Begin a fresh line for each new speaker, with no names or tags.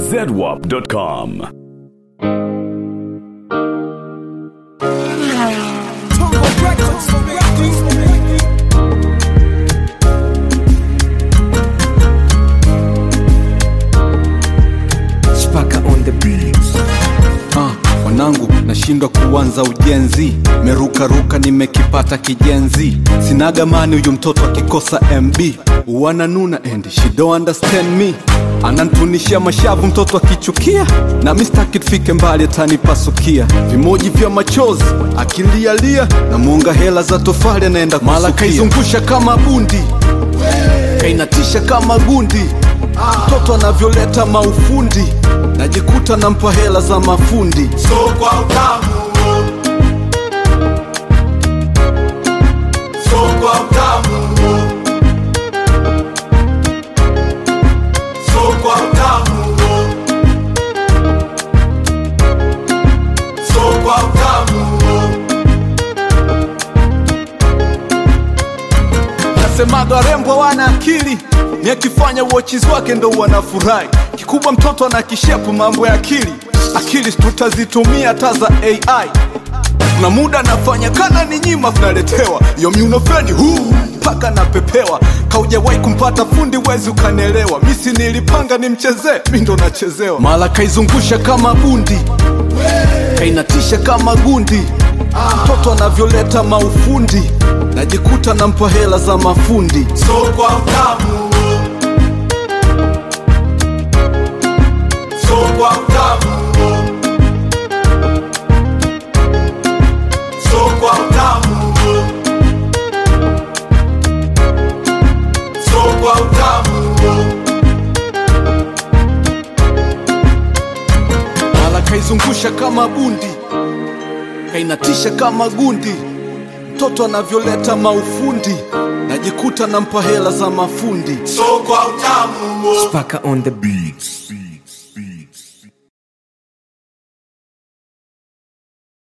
zedwap.com.
Spaka on the beats.
Ah, wanangu nashindwa kuanza ujenzi merukaruka nimekipata kijenzi sinaga mani huyu mtoto akikosa mb wananuna and she don't understand me anantunishia mashavu mtoto akichukia na mistaki tufike mbali atanipasukia vimoji vya machozi akilialia na muunga hela za tofali anaenda mala kaizungusha kama bundi kainatisha kama gundi mtoto anavyoleta maufundi najikuta nampa hela za mafundi
so kwa utamu so kwa utamu so kwa utamu so kwa utamu
nasemaga warembo wana akili ni akifanya uochiz wake ndo wanafurahi kikubwa mtoto ana kishepu mambo ya akili akili tutazitumia hata za ai kuna muda nafanya kana ni nyima tunaletewa yo miunofeni huu mpaka napepewa kaujawahi kumpata fundi wezi ukanelewa misi nilipanga nimchezee mi ndo nachezewa mala kaizungusha kama bundi kainatisha kama gundi mtoto anavyoleta maufundi najikuta nampa hela za mafundi
so kwa utamu so kwa utamu so kwa utamu so kwa utamu
mala kaizungusha kama bundi kainatisha kama gundi mtoto anavyoleta maufundi najikuta nampa hela za mafundi
so kwa utamu
Spaka on the beats.